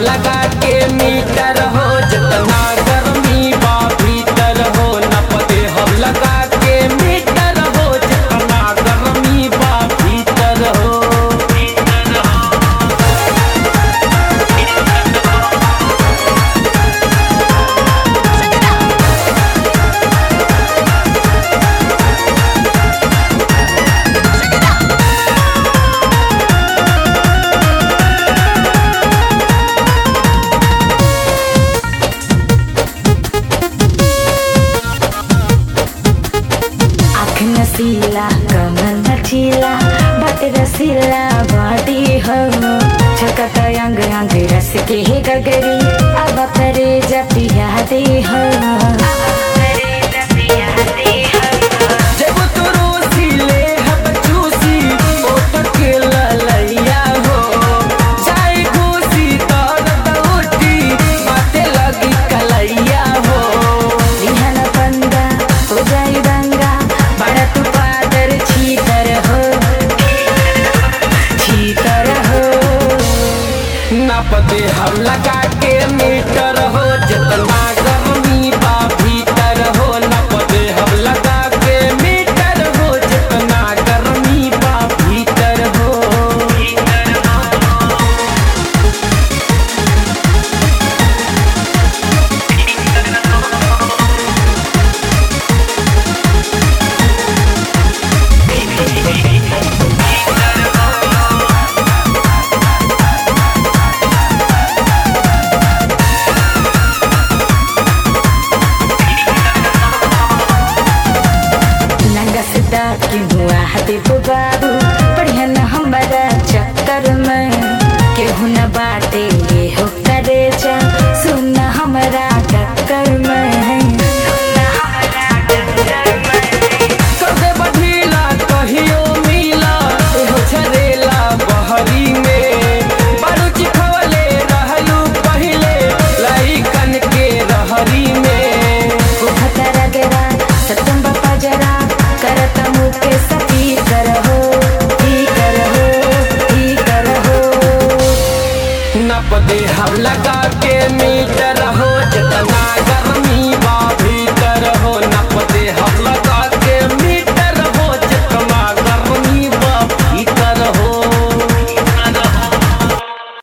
लगा के मीटर हो जितना गर्मी बा भीतर हो नप दे हम लगा के मीटर हो जितना गर्मी बा भीतर हो आँख नसीला कमर नचीला बात रसीला बाटी हो छकत अंग अंग रस के हे गगरी अब करे जपिया दे हो जब तू रोसी ले हब चूसी ओट के ललैया हो चाय घूसी तर दौटी माथे लगी कलैया हो लिहन पंगा हो जाई दंगा बड़ा तू पादर छीतर हो छीतर हो नप दे हम लगा के मीटर हो जितना गर्मी बा भीतर हो नप दे हम लगा के मीटर हो जितना गर्मी बा भीतर हो नंगा सीधा की हुआ हती बाबू बढ़िया न हमारा चक्कर में केहू न बाटे ये हो करे जा सुन हमारा टक्कर में कदे बढ़ीला कहियो मिला हो झरेला बहरी में बारू चिखवले रहलू पहिले लइकन के रहरी में खतरा गरा सतम बापा जरा करत मुके सती करहो ही करहो ही करहो नप दे हम लगा के मीटर